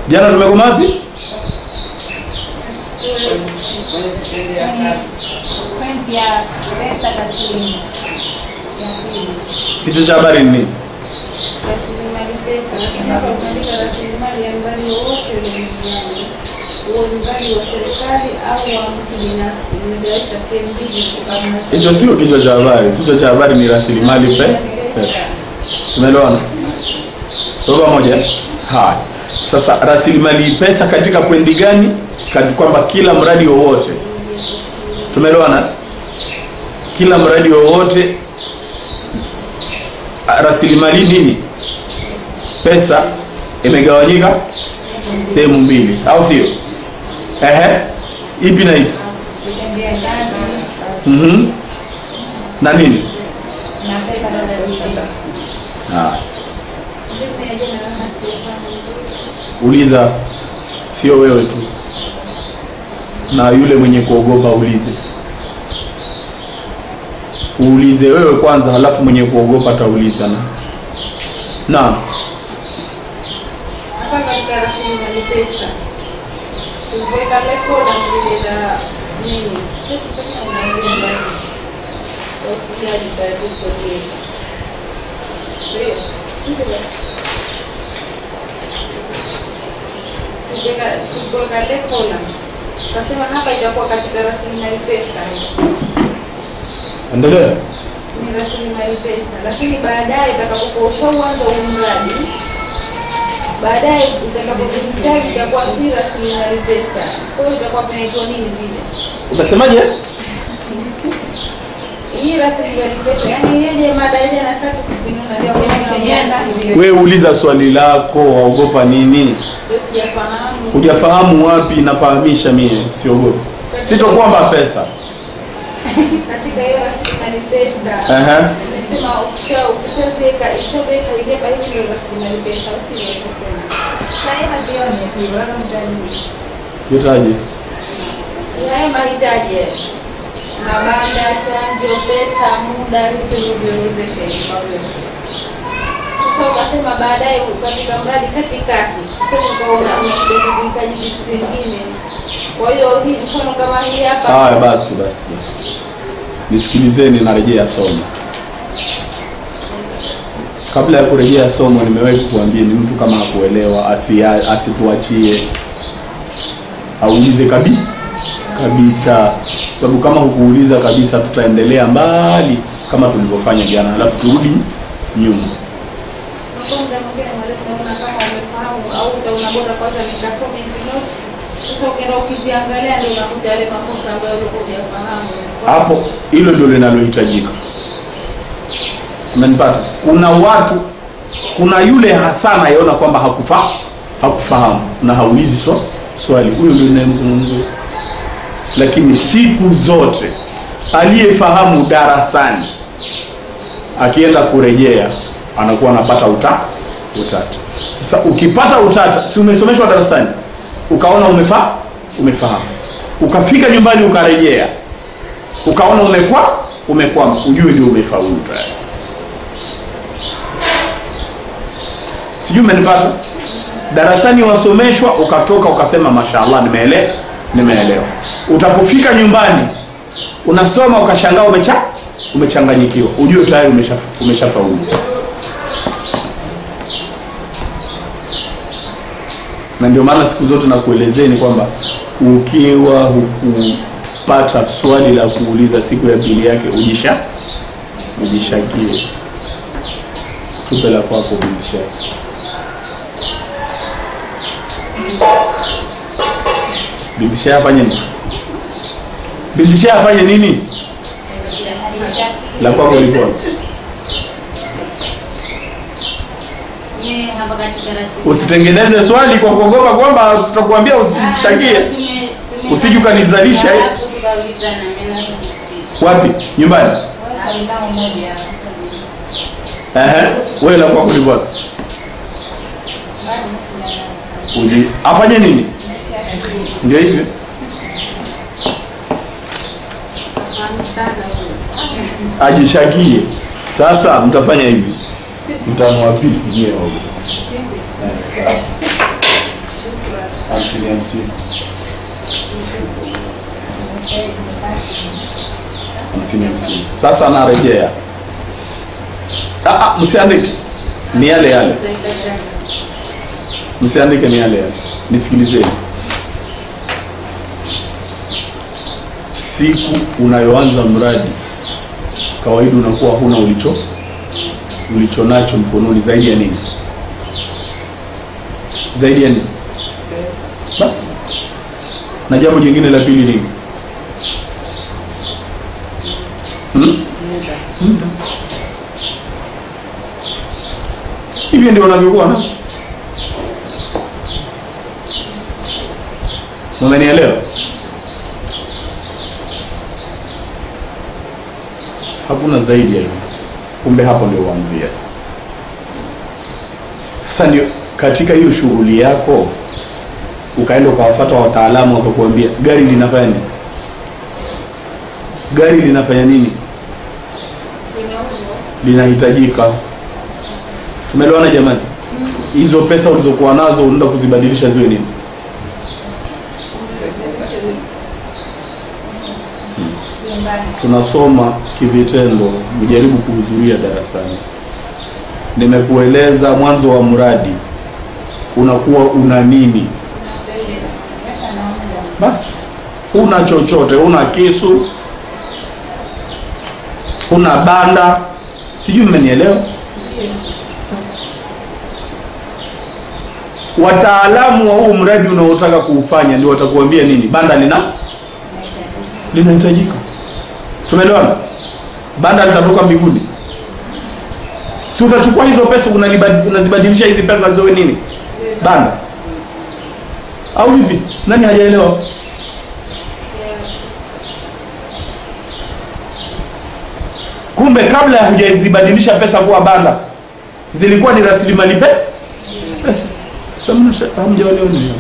Jana tumekoma wapi? Pointi ya pesa taslimu ya pili. Kichwa cha habari ni nini? Rasilimali pesa, lakini hapa umeandika rasilimali ya mradi wowote ule duniani, huo ni mradi wa serikali au wa mtu binafsi. Nimegawika sehemu mbili kutokana na Hicho sio kichwa cha habari. Kichwa cha habari ni rasilimali pe pesa. Tumeelewana? Tuko pamoja? Haya. Sasa rasilimali pesa katika kwendi gani? Kati kwamba kila mradi wowote. Tumeelewana? Kila mradi wowote a- rasilimali nini? Pesa imegawanyika sehemu mbili, au sio? Ehe. Ipi na ipi? kutendea kazi Mhm. Na nini? na pesa taslimu. Haya. Vipi ya jana kama sijafahamu vizuri? uliza sio wewe tu na yule mwenye kuogopa ulize uulize wewe kwanza halafu mwenye kuogopa atauliza na naam hapa katika rasilimali pesa kuweka rekodi na vile la nini sio kusema unaongea basi ufugaji taratibu ndio ndio hivyo basi kuweka kuweka rekodi kasema hapa itakuwa katika rasilimali pesa endelea ni rasilimali pesa, lakini baadaye utakapokuwa ushauanza huu mradi, baadaye utakapohitaji itakuwa si rasilimali pesa. Kwa hiyo itakuwa vinaitwa nini vile? umesemaje Hii rasilimali pesa, yani yeje madaraja na sasa kupinuna ndio kwenye wewe uliza swali lako waogopa nini ndio sijafahamu. hujafahamu wapi nafahamisha mie siogopa sito kwamba pesa Katika hiyo rasilimali pesa Ehe. nimesema ukisha ukishaweka ukishaweka ile pa hivi ndio rasilimali pesa, usiwekesema. Sasa hii hazioni tu, wala mtani. yotaje haya mahitaji mabanda, chanjo, pesa, muda, vitu vilivyowezesha hivi mawili. Sasa ukasema baadaye katika mradi katikati, sasa ukaona unakuja kuhitaji vitu vingine. Kwa hiyo hii mfano kama hii hapa haya basi basi basi nisikilizeni narejea somo kabla ya kurejea somo nimewahi kukuambia ni mtu kama hakuelewa asia- asituachie aulize kabi kabisa sababu kama hukuuliza kabisa tutaendelea mbali kama tulivyofanya jana halafu turudi nyuma Kwanza mwingine mwalimu naona kama umefahamu au utaona bora kwanza nikasome hizi notes. Sasa ukienda ukiziangalia ndio unakuta yale makosa ambayo ulikuwa hujafahamu. hapo hilo ndio linalohitajika umenipata kuna watu kuna yule hasa anayeona kwamba hakufa hakufahamu na haulizi swa, swali huyo ndio ninayemzungumzia lakini siku zote aliyefahamu darasani akienda kurejea anakuwa anapata uta utata sasa ukipata utata si umesomeshwa darasani ukaona umefa umefahamu ukafika nyumbani ukarejea ukaona umekwa umekwama ujue ndio umefaulu tayari sijui umenipata darasani wasomeshwa ukatoka ukasema mashallah nimeelewa nimeelewa utapofika nyumbani unasoma ukashangaa umecha umechanganyikiwa ujue tayari umesha- umeshafaulu na ndio maana siku zote nakuelezeni kwamba ukiwa hukupata swali la kuuliza siku ya pili yake ujisha ujishakie tupe la kwako ujishaki bibisha afanye nini bibisha afanye nini la kwako likuwa Mimi hapa katika rasilimali usitengeneze swali kwa kuogopa kwamba tutakuambia usishakie Usije ukanizalisha, eh. wapi nyumbani Ehe, wewe la kwako likuwa uji afanye nini ndio hivyo ajishakie sasa mtafanya hivi mtamwapili nyewe hamsini hamsini hamsini hamsini. Sasa narejea, Ah, ah, msiandike, ni yale yale, msiandike, ni yale yale, nisikilizeni. Siku unayoanza mradi, kawaida unakuwa huna ulicho ulicho nacho mkononi zaidi ya nini? Zaidi ya nini? Basi. Na jambo jingine la pili nini? Hmm? Muda. Hivyo ndio wanavyokuwa na Umenielewa? Hakuna zaidi ya hivyo. Kumbe hapo ndio uanzia sasa. Sasa ndio katika hiyo shughuli yako ukaenda ukawafuata wataalamu wakakuambia gari linafanya nini? Gari linafanya nini? Linahitajika. Tumeelewana jamani? Hizo pesa ulizokuwa nazo unaenda kuzibadilisha ziwe nini? Tunasoma kivitendo, mjaribu kuhudhuria darasani. Nimekueleza mwanzo wa mradi unakuwa una nini? Basi huna chochote, huna kisu, huna banda, sijui mmenielewa. Sasa wataalamu wa huu mradi unaotaka kuufanya ndio watakuambia nini, banda lina linahitajika. Tumeelewana? Banda litatoka mbinguni? Si utachukua hizo pesa unalibad- unazibadilisha hizi pesa ziwe nini? Banda au vipi? Nani hajaelewa? Kumbe kabla ya hujazibadilisha pesa kuwa banda zilikuwa ni rasilimali pe pesa. Sasa mnasha- hamjaelewa nini?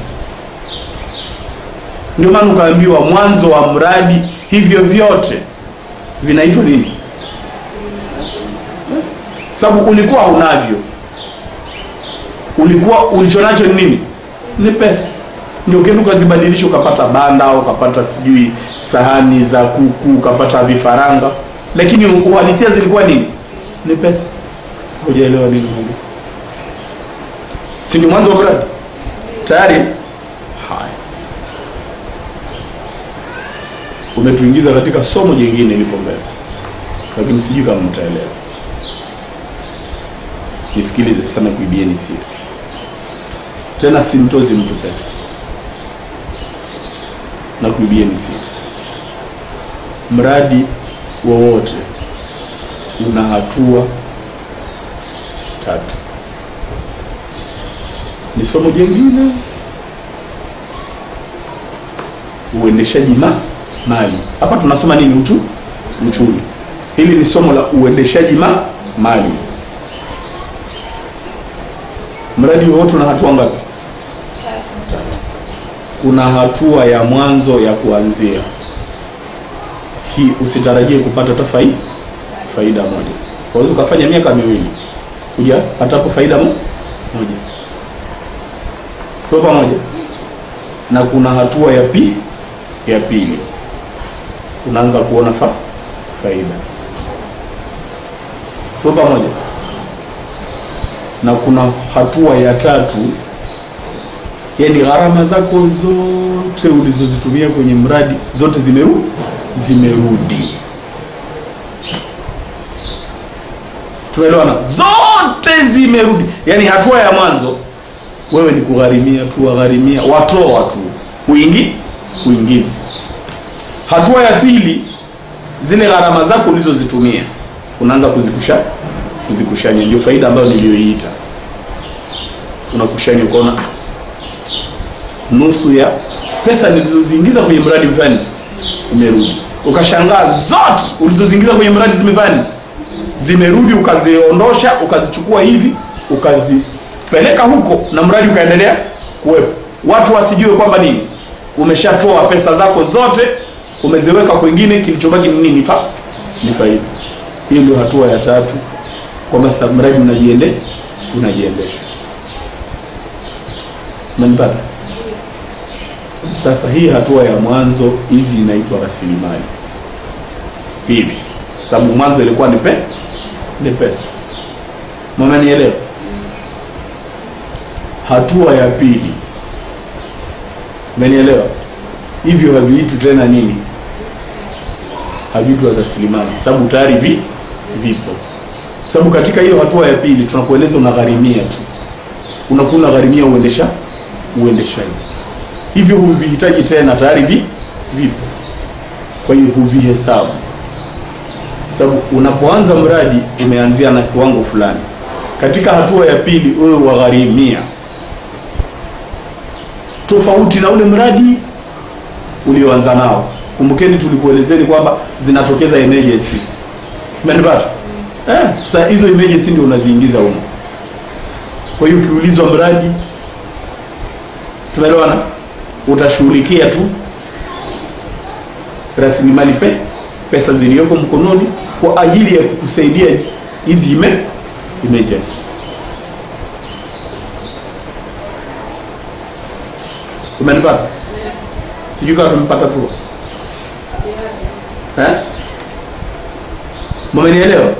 Ndio maana ukaambiwa mwanzo wa mradi hivyo vyote vinaitwa nini? Sababu ulikuwa unavyo, ulikuwa ulichonacho ni nini? Ni pesa. Ndio ukienda ukazibadilisha ukapata banda, ukapata sijui sahani za kuku, ukapata vifaranga, lakini uhalisia zilikuwa nini? Ni pesa. Sasa hujaelewa nini Mungu? Si ni mwanzo wa mradi tayari? Haya, umetuingiza katika somo jingine liko mbele, lakini sijui kama mtaelewa. Nisikilize sana, kuibieni siri tena, simtozi mtu pesa na kuibieni siri. Mradi wowote una hatua tatu. Ni somo jingine, uendeshaji ma mali. Hapa tunasoma nini? Utu uchumi. Hili ni somo la uendeshaji ma mali. Mradi wowote una hatua ngapi? Kuna hatua ya mwanzo ya kuanzia. Hii usitarajie kupata hata faida faida moja. Unaweza ukafanya miaka miwili kuja patapo faida mo, moja. Tuko pamoja? Na kuna hatua ya pi ya pili, unaanza kuona fa faida. Tuko pamoja? Na kuna hatua ya tatu, yaani gharama zako zote ulizozitumia kwenye mradi zote zimerudi zimerudi. Tuelewana? Zote zimerudi. Yaani hatua ya mwanzo wewe ni kugharimia tu, wagharimia, watoa tu, kuingi kuingiza. Hatua ya pili, zile gharama zako ulizozitumia unaanza kuzikusha kuzikushanya, ndio faida ambayo niliyoiita. Unakushanya ukaona ah, nusu ya pesa nilizoziingiza kwenye mradi fulani imerudi, ukashangaa zote ulizoziingiza kwenye mradi zimefanya zimerudi, ukaziondosha, ukazichukua hivi, ukazipeleka huko, na mradi ukaendelea kuwepo. Watu wasijue kwamba nini, umeshatoa pesa zako zote, umeziweka kwingine, kilichobaki ni nini? Fa ni faida. Hiyo ndio hatua ya tatu, kwamba sasa mradi unajiende unajiendesha. Umenipata? Sasa hii hatua ya mwanzo, hizi inaitwa rasilimali hivi, sababu mwanzo ilikuwa ni pe ni pesa. Mmenielewa? Hatua ya pili, mmenielewa? Hivyo haviitwi tena nini, haviitwi rasilimali, sababu tayari vi vipo. Sababu katika hiyo hatua ya pili tunakueleza unagharimia tu, unakuwa unagharimia uendesha uendeshaji hivyo huvihitaji tena, tayari vi vipo. Kwa hiyo huvihesabu, sababu unapoanza mradi umeanzia na kiwango fulani. Katika hatua ya pili wewe wagharimia tofauti na ule mradi ulioanza nao. Kumbukeni tulikuelezeni kwamba zinatokeza emergency, umenipata? Eh, sasa hizo emergency ndio unaziingiza huko. Kwa hiyo ukiulizwa mradi, tumeelewana utashughulikia tu rasilimali pe pesa zilizoko mkononi kwa ajili ya kukusaidia hizi ime emergency. Umenipata? Sijui kama tumepata tu eh? Mmenielewa?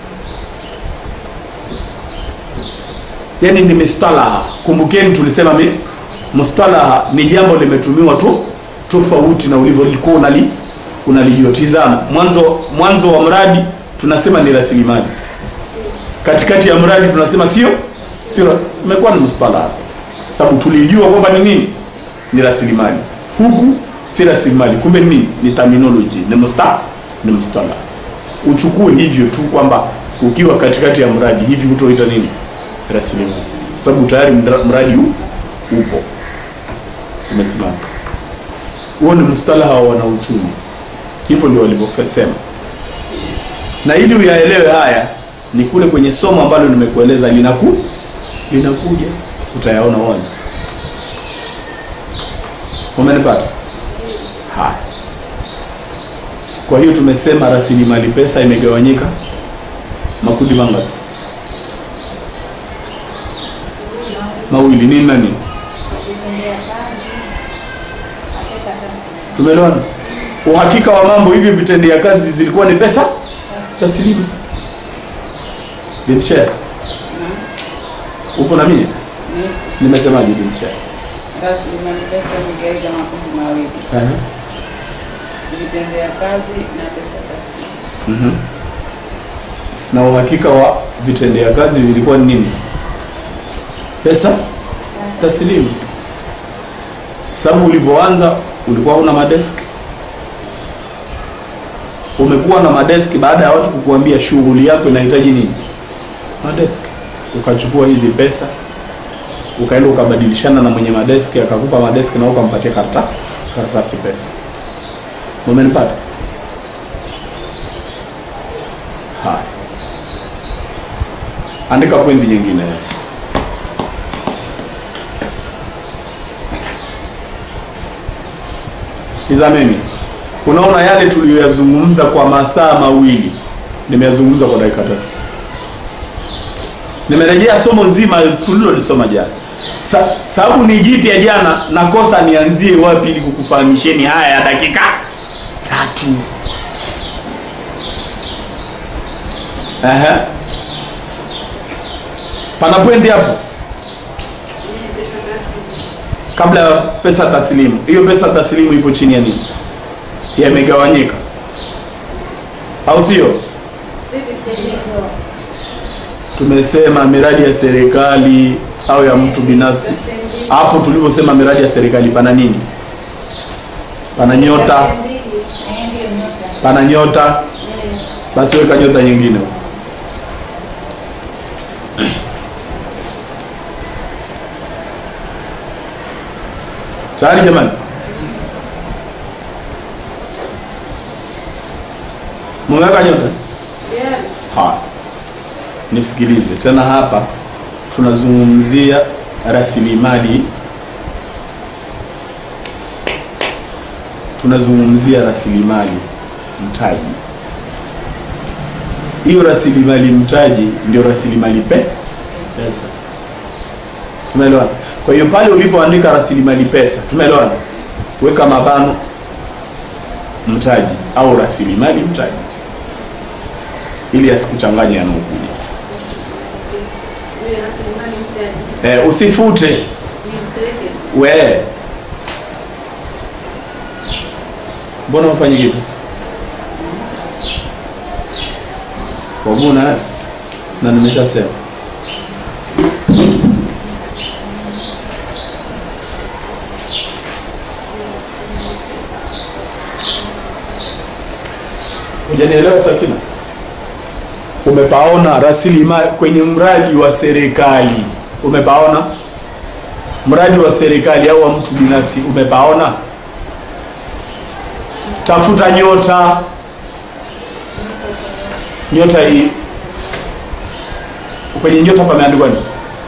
Yaani ni mistalaha. Kumbukeni tulisema mi mustalaha ni jambo limetumiwa tu tofauti na ulivyolikuwa unali unalijotizama mwanzo mwanzo wa mradi tunasema ni rasilimali katikati ya mradi tunasema sio sio imekuwa ni mustalaha sasa sababu tulijua kwamba ni nini ni rasilimali huku si rasilimali kumbe ni nini ni terminology ni musta ni mustalaha uchukue hivyo tu kwamba ukiwa katikati ya mradi hivi hutoita nini rasilimali sababu tayari mra- mradi huu upo umesimama. Huo ni mustalaha wa wanauchumi, hivyo ndio walivyosema. Na ili uyaelewe haya, ni kule kwenye somo ambalo nimekueleza linaku linakuja, utayaona wazi. Umenipata? Haya, kwa hiyo tumesema rasilimali pesa imegawanyika makundi mangapi? Mawili. Nini na nini? Vitendea kazi na pesa taslimu. Tumeelewana? Uhakika wa mambo hivyo vitendea kazi zilikuwa ni pesa taslimu. Binshare. Upo na mimi? Nimesemaje Binshare? Rasilimali pesa imegawika makundi mawili, Eh. vitendea kazi na pesa taslimu. Mhm. Na uhakika wa vitendea kazi vilikuwa ni nini? Pesa taslimu. Sababu ulivyoanza ulikuwa una madesk, umekuwa na madeski baada ya watu kukuambia shughuli yako inahitaji nini, madeski. Ukachukua hizi pesa ukaenda ukabadilishana na mwenye madeski, akakupa madeski na ukampatia karata karatasi pesa. Umenipata? Haya, andika pointi nyingine sasa. Tizameni, unaona yale tuliyoyazungumza kwa masaa mawili nimeyazungumza kwa dakika tatu. Nimerejea somo nzima tulilolisoma jana. Sa, sababu ni jipya jana, nakosa nianzie wapi ili kukufahamisheni haya ya dakika tatu. Ehe. Pana pwendi hapo kabla ya pesa taslimu. Hiyo pesa taslimu ipo chini ya nini? Yamegawanyika, au sio? Vipi sitegemeo? Tumesema miradi ya serikali au ya mtu binafsi. Hapo tulivyosema miradi ya serikali, pana nini? Pana nyota, Eh, ndio nyota. pana nyota. Eh, Basi weka nyota nyingine huko. Tayari jamani? Mweka nyota? yeah. Haya, nisikilize tena. Hapa tunazungumzia rasilimali, tunazungumzia rasilimali mtaji. Hiyo rasilimali mtaji ndio rasilimali pe pesa. Tumeelewana? Kwa hiyo pale ulipoandika rasilimali pesa, tumeelewana, weka mabano mtaji au rasilimali mtaji, ili asikuchanganye yanaokuja. Ile rasilimali mtaji Eh, usifute ni mpeleke we, mbona ufanye kitu waguna na nimeshasema hujanielewa Sakina? Umepaona rasilimali kwenye mradi wa serikali, umepaona mradi wa serikali au wa mtu binafsi, umepaona? Tafuta nyota, nyota hii kwenye nyota pameandikwa nini?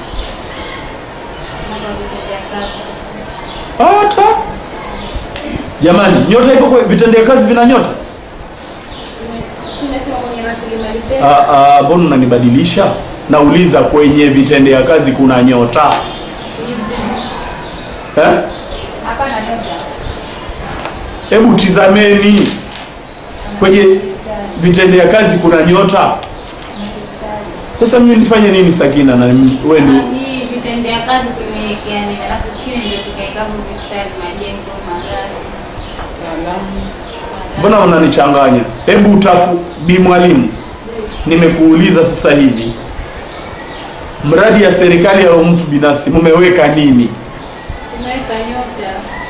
Hata jamani, nyota iko kwa vitendea kazi vina nyota? tumesema kwenye rasilimali pesa Ah, ah, Mbona unanibadilisha? Nauliza, kwenye vitendea kazi kuna nyota eh? Hapana nyota. Hebu tizameni kwenye vitendea kazi kuna nyota. Sasa mimi nifanye nini Sakina? Na wewe ndio Hii vitendea kazi tumewekea nini? Alafu chini ndio tukaeka hapo mistari majengo, magari. Wataalamu mbona unanichanganya? Hebu utafu bi mwalimu, nimekuuliza sasa hivi, mradi ya serikali au mtu binafsi mmeweka nini? tumeweka nyota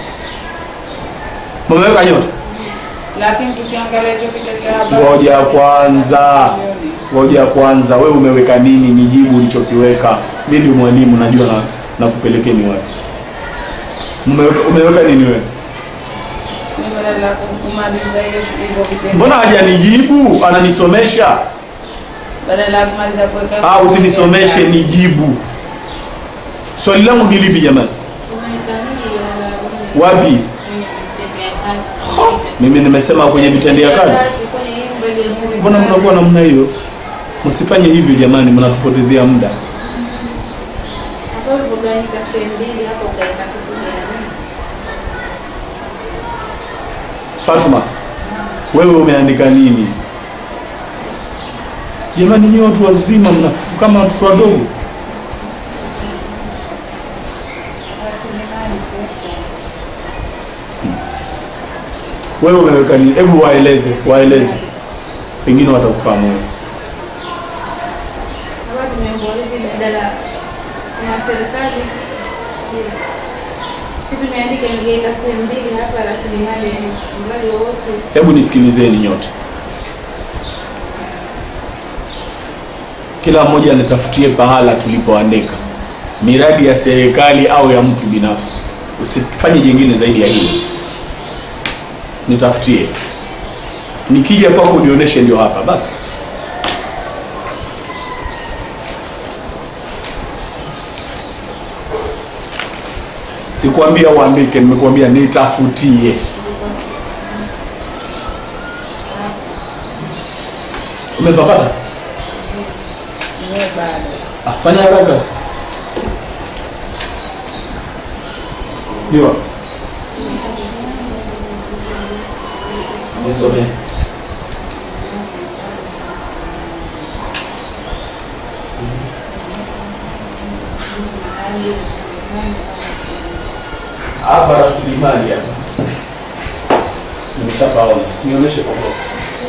Mmeweka nyota? lakini tukiangalia hicho kitu cha habari Ngoja kwanza, ngoja kwanza, wewe umeweka nini? Nijibu ulichokiweka. Mimi ndio mwalimu, najua na nakupelekeni wapi. Umeweka, umeweka nini wewe? ni badala ya kumaliza hiyo hivyo vitendo Mbona hajanijibu? Ananisomesha. badala ya kumaliza kuweka Ah, usinisomeshe, nijibu. Swali langu ni lipi jamani? tumeweka nini ya Wapi? Kwenye vitendea kazi. Mimi nimesema kwenye vitendea kazi. kwenye hii mradi wa serikali. Mbona mnakuwa namna hiyo? Msifanye hivyo jamani, mnatupotezea muda. Hapo ulipogawanyika sehemu mbili hapo ukaweka kitu gani? Fatuma, wewe umeandika nini? Jamani, nyinyi watu wazima mna kama watoto wadogo. Rasilimali pesa. Wewe umeweka nini? Hebu waeleze, waeleze, pengine watakufahamu wewe. Hapa tumeambiwa hivi badala na serikali si tumeandika ingeweka sehemu mbili hapa rasilimali ya mradi wowote Hebu nisikilizeni nyote, kila mmoja anitafutie pahala tulipoandika miradi ya serikali au ya mtu binafsi. Usifanye jingine zaidi ya hili, nitafutie. Nikija kwako nionyeshe, ndio hapa basi. Sikuambia uandike, nimekuambia nitafutie. Umepapata? Wewe bado Ah, Fanya haraka. Ndio. Nisome. Hapa rasilimali hapa. Nimeshapaona. Nionyeshe kwa kwa.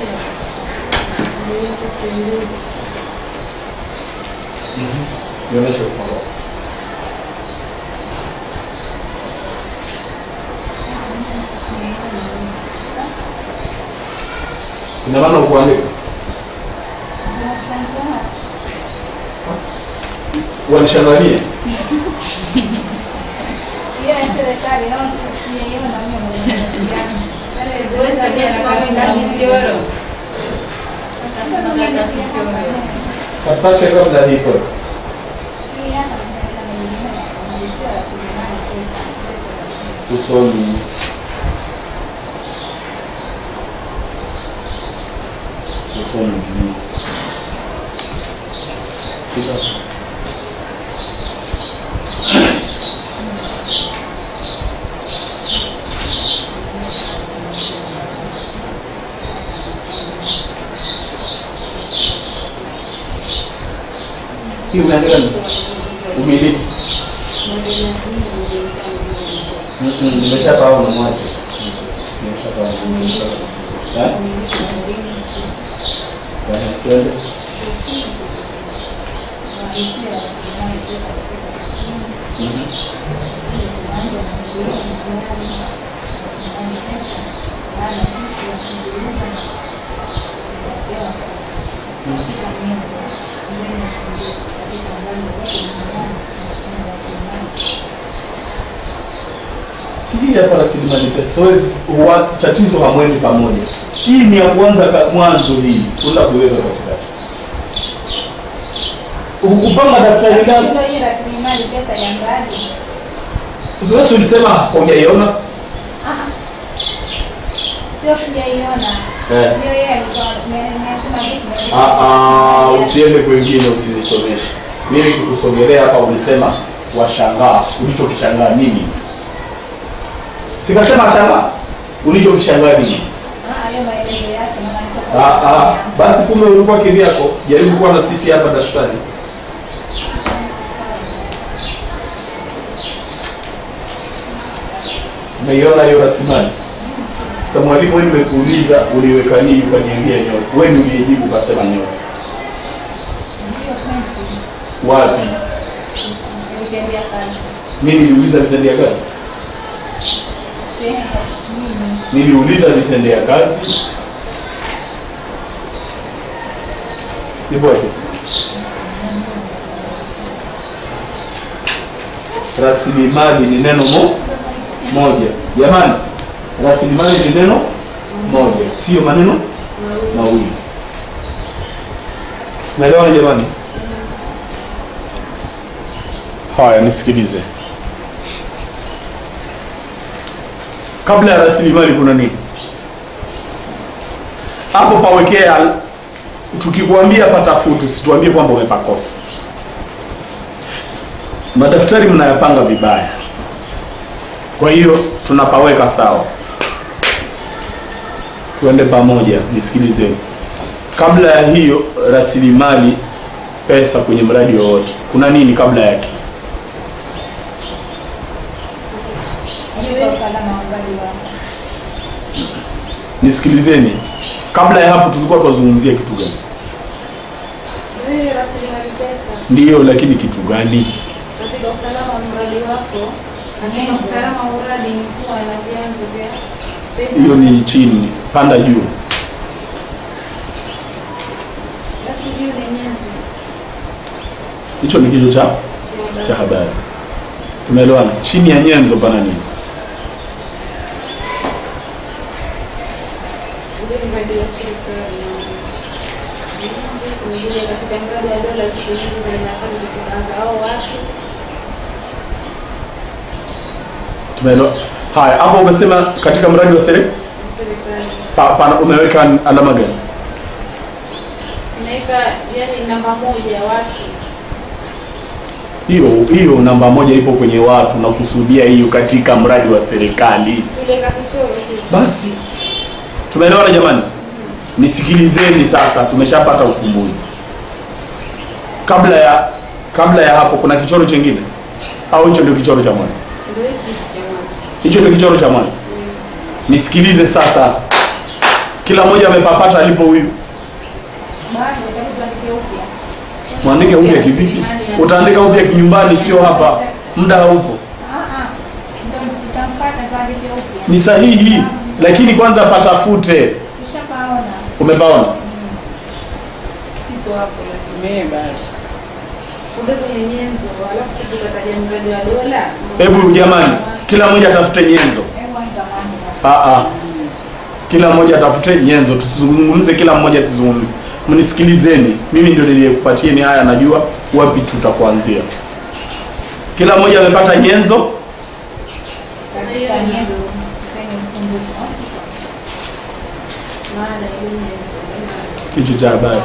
Nionyeshe kwa kwa. Ina maana ukuandika? Wanishangalie. Hiyo ya serikali naona sijaiona mimi Wewe sasa kama ndani mchoro Katasha kabla niko. Usomi. Usomi. Kita. Hii umeandika nini? Umiliki. Mhm, Nimeshafahamu mwache. Nimeshafahamu. Eh? Eh, twende. Mhm. Sijui hapa rasilimali pesa. Wewe huwa- tatizo hamwendi pamoja. Hii ni ya kwanza ka mwanzo hii. Una kuweka katikati. Ukupanga daftari lako. Ndio hii rasilimali pesa ya mradi. Zoezi ulisema hujaiona? Sio kujaiona. Eh. Hiyo yeye alikuwa nimesema vitu. Ah ah, usiende kwingine usinisomeshe. Mimi kukusogelea hapa ulisema washangaa. Ulichokishangaa nini? Sikasema shangaa. Ulichokishangaa nini? Ah, hayo maelezo yake maana niko Ah ah, basi kumbe ulikuwa kivyako. Jaribu kuwa na sisi hapa darasani. Umeiona hiyo rasilimali? Sasa mwalimu wewe nimekuuliza uliweka nini ukaniambia nyoka. Wewe ndio uliyejibu ukasema nyoka. Wapi? nilitendea kazi. Mimi niliuliza vitendea kazi. Sehemu mimi Niliuliza vitendea kazi. Iboje? Rasilimali ni neno mo moja. Jamani, rasilimali ni neno moja, sio maneno mawili. Naelewana jamani? Haya, nisikilize. Kabla ya rasilimali kuna nini? Hapo pawekea, tukikwambia patafutu, situambie kwamba umepakosa. Madaftari mnayapanga vibaya, kwa hiyo tunapaweka sawa. Tuende pamoja, nisikilizeni. Kabla ya hiyo rasilimali pesa kwenye mradi wowote, kuna nini kabla yake? Kwa usalama wa mradi wako. Nisikilizeni, kabla ya hapo tulikuwa tunazungumzia kitu gani? Wewe rasilimali pesa Ndiyo, lakini kitu gani? katika usalama wa mradi wako. Katika usalama wa mradi ni kuwa na vyanzo vya pesa. Hiyo ni chini, panda juu. Basi hiyo ni nyenzo. Hicho ni kichwa cha cha habari. Tumeelewana? Chini ya nyenzo pana nini? Ule mradi wa serikali. Mwingine katika mradi wa dola siku hizi na inafanya kuanza au watu Tumeelewa? Haya, hapo umesema katika mradi wa sere wa serikali. pa, pana umeweka alama gani? Inaweka yani namba moja watu. Hiyo hiyo namba moja ipo kwenye watu na kusudia hiyo katika mradi wa serikali. Ile kakichoro tu. Basi tumeelewana jamani? Nisikilizeni sasa, tumeshapata ufumbuzi. Kabla ya kabla ya hapo kuna kichoro chingine au hicho ndio kichoro cha mwanzo? Ndio hichi cha mwanzo. Hicho ndio kichoro cha mwanzo. Nisikilize sasa, kila mmoja amepapata alipo huyu. Bado hebu tuandike upya. Mwandike upya kivipi? Utaandika upya nyumbani, sio hapa, muda haupo. Ah ah. Ndio tutampata tuandike upya. Ni sahihi, lakini kwanza patafute. Tushapaona. Umepaona? Siko hapo lakini mimi bado. Kumbe kwenye nyenzo alafu sisi tukataja mradi wa dola. Hebu jamani, kila mmoja atafute nyenzo. Hebu anza mwanzo. Ah, ah. Kila mmoja atafute nyenzo, tusizungumze, kila mmoja asizungumze. Mnisikilizeni, mimi ndio niliyekupatieni haya, najua wapi tutakuanzia. Kila mmoja amepata nyenzo. Katika nyenzo zenye usumbufu. au sio? Maana ile nyenzo. Kichwa cha habari.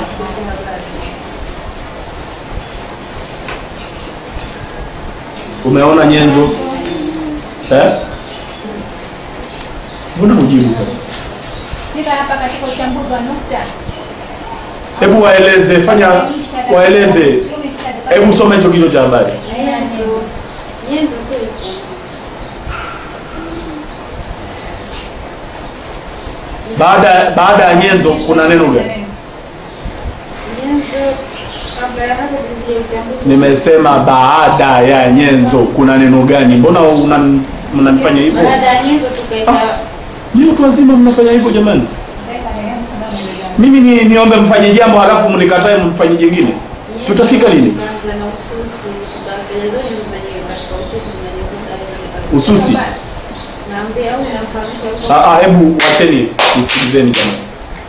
Umeona nyenzo eh? Mbona hujibu sasa? Sika hapa katika uchambuzi wa nukta. Hebu waeleze, fanya waeleze. Kiume katika Hebu soma hicho kichwa cha habari. Nyenzo. Nyenzo kwetu. Baada baada ya nyenzo kuna neno gani? Nyenzo kabla ya hapo tuliye uchambuzi. Nimesema baada ya nyenzo kuna neno gani? Mbona una- mnanifanya hivyo? Baada ya nyenzo tukaenda Ni watu wazima mnafanya hivyo jamani? Mimi ni niombe mfanye jambo halafu mnikatae mfanye jingine. Tutafika lini? Tukaanza na ususi, tukaanza nyenzo zenyewe katika ususi na nyenzo katika Ususi. Naambia au namfahamisha huko. Ah, ah, hebu wacheni nisikilizeni jamani.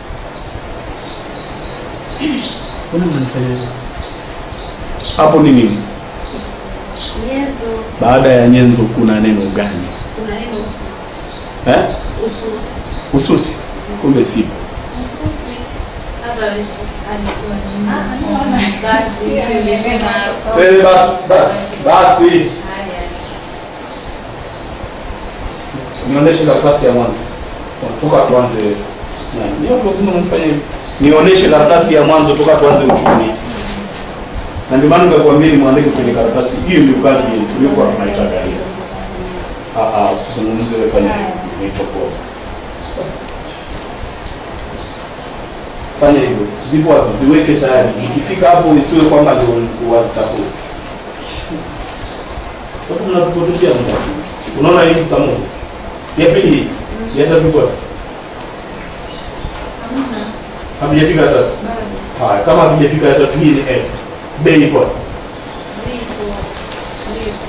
Mbona mnanifanya hivyo? Hapo ni nini? Nyenzo Baada ya nyenzo kuna neno gani? kuna neno ususi. Eh? Ususi. Ususi. Kumbe sipo. Ususi. Hapa alikuwa ni kazi nilisema Twende basi, basi, basi. haya. Nionyeshe karatasi ya mwanzo. Toka tuanze. Na, Ni watu wazima mnafanya hivi. Nionyeshe karatasi ya mwanzo toka tuanze uchumi. Na ndio maana nikakwambia nimwandike kwenye karatasi. Hiyo ndio kazi yetu tuliyokuwa tunaitaka hiyo. Ah ah, usizungumze wewe fanya nilichokuwa. Fanya hivyo. Zipo wapi? Ziweke tayari. Ikifika hapo isiwe kwamba ndio wazitakuwa. Sasa tunatupotoshia muda. Unaona hii kama si ya pili ya tatu kwa hatujafika ya tatu. Haya, kama hatujafika ya tatu hii ni F. Bei kwa Ndipo. Ndipo.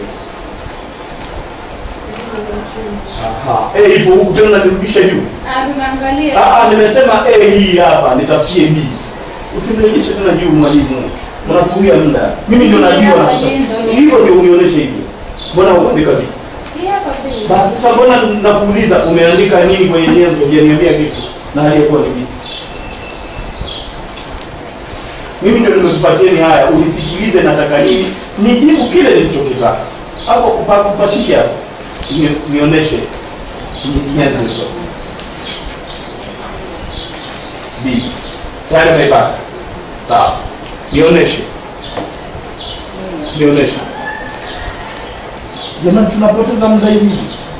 aha. A ipo huku tena nirudisha juu. Ah, tunaangalia. Ah ah, nimesema A hii hapa nitafutie B. Usimrejeshe tena juu mwalimu. Mnatumia muda. Mimi ndio najua na hivyo ndio unionyeshe hivyo. Mbona uandika vipi? Hii hapa bei. Basi sasa mbona nakuuliza umeandika nini kwenye nyenzo? Hujaniambia kitu. Na hali yakuwa ni vipi? Mimi ndio nimekupatieni haya, unisikilize nataka nini, nijibu kile nilichokitaka. Hapo kupa- kupashike hapo. Ni- Nionyeshe Ni- nyenzo hizo. B. Tayari umeipata? Sawa. Nionyeshe. Nionyeshe. Jamani tunapoteza muda hivi.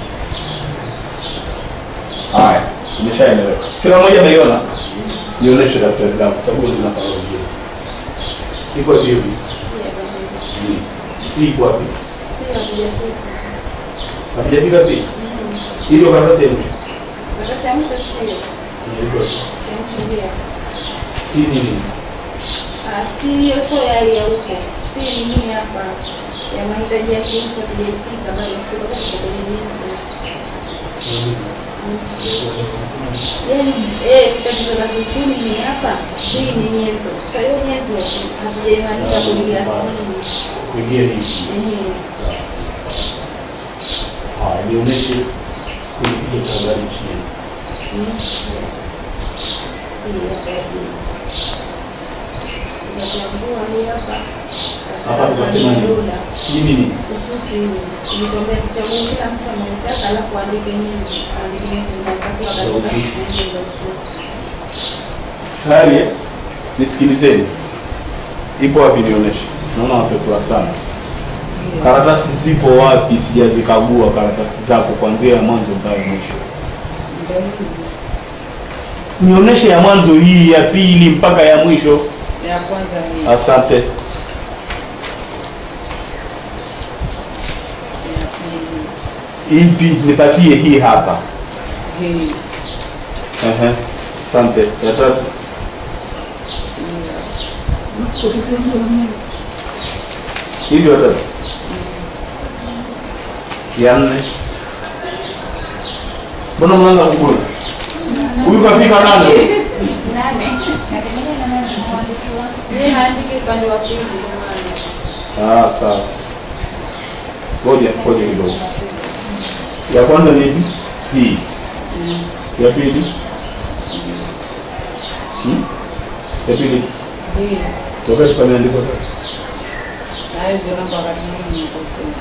Haya, imeshaeleweka. Kila mmoja ameiona? Nionyeshe daftari lako sababu linafanya vizuri. Iko hivi. Mm. Si iko wapi? Si hatujafika. Hatujafika si? Hiyo karatasi ya mwisho. Karatasi ya mwisho sio. Ni iko wapi? Ya mwisho ndio. Hii ni nini? Ah, si hiyo sio ya ya huko. Si ni hii hapa. Ya mahitaji ya kitu hatujafika bado tuko katika kwenye nyenzo. Yaani, eh, tatizo la kiuchumi ni hapa. Hii ni nyenzo. Sasa hiyo nyenzo hatujaimaanisha kuingia asili. Kuingia hizi. Yenyewe. Haya, nionyeshe kulipiga habari chenzi. Hapa tukasema nini? Hii ni nini? Za ususi. Tayari eh? Nisikilizeni. Ipo wapi nionyeshe? Naona wapekua sana. Karatasi zipo wapi? Sijazikagua karatasi zako kuanzia ya mwanzo mpaka ya mwisho. Nionyeshe ya mwanzo hii, ya pili mpaka ya mwisho. Ya kwanza ni Asante. ya pili. Ipi? Nipatie hii hapa. Hii Ehe. Asante. Ya tatu. Hivyo ya tatu. Ya nne. Mbona mnaanza kukula? Huyu kafika nane. haandiki upande wa pili jamani. Ah, sawa. Ngoja, ngoja kidogo. Ya kwanza ni ipi? Hii. Ya pili? Hmm? Ya pili. hii Wakati pameandikwa tatu. na hizo namba wakati mwingi nikosea.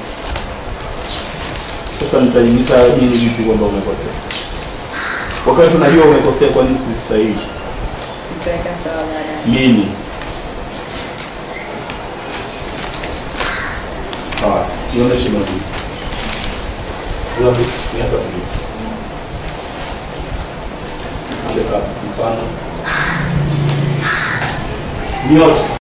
Sasa nita- nitaamini vipi kwamba umekosea? Wakati unajua umekosea, kwa nini usisahihi? Nitaweka sawa baadaye. Lini? Sawa. Nionyeshe moja. Wapi? Ni hapa tu. Weka mfano. Nyote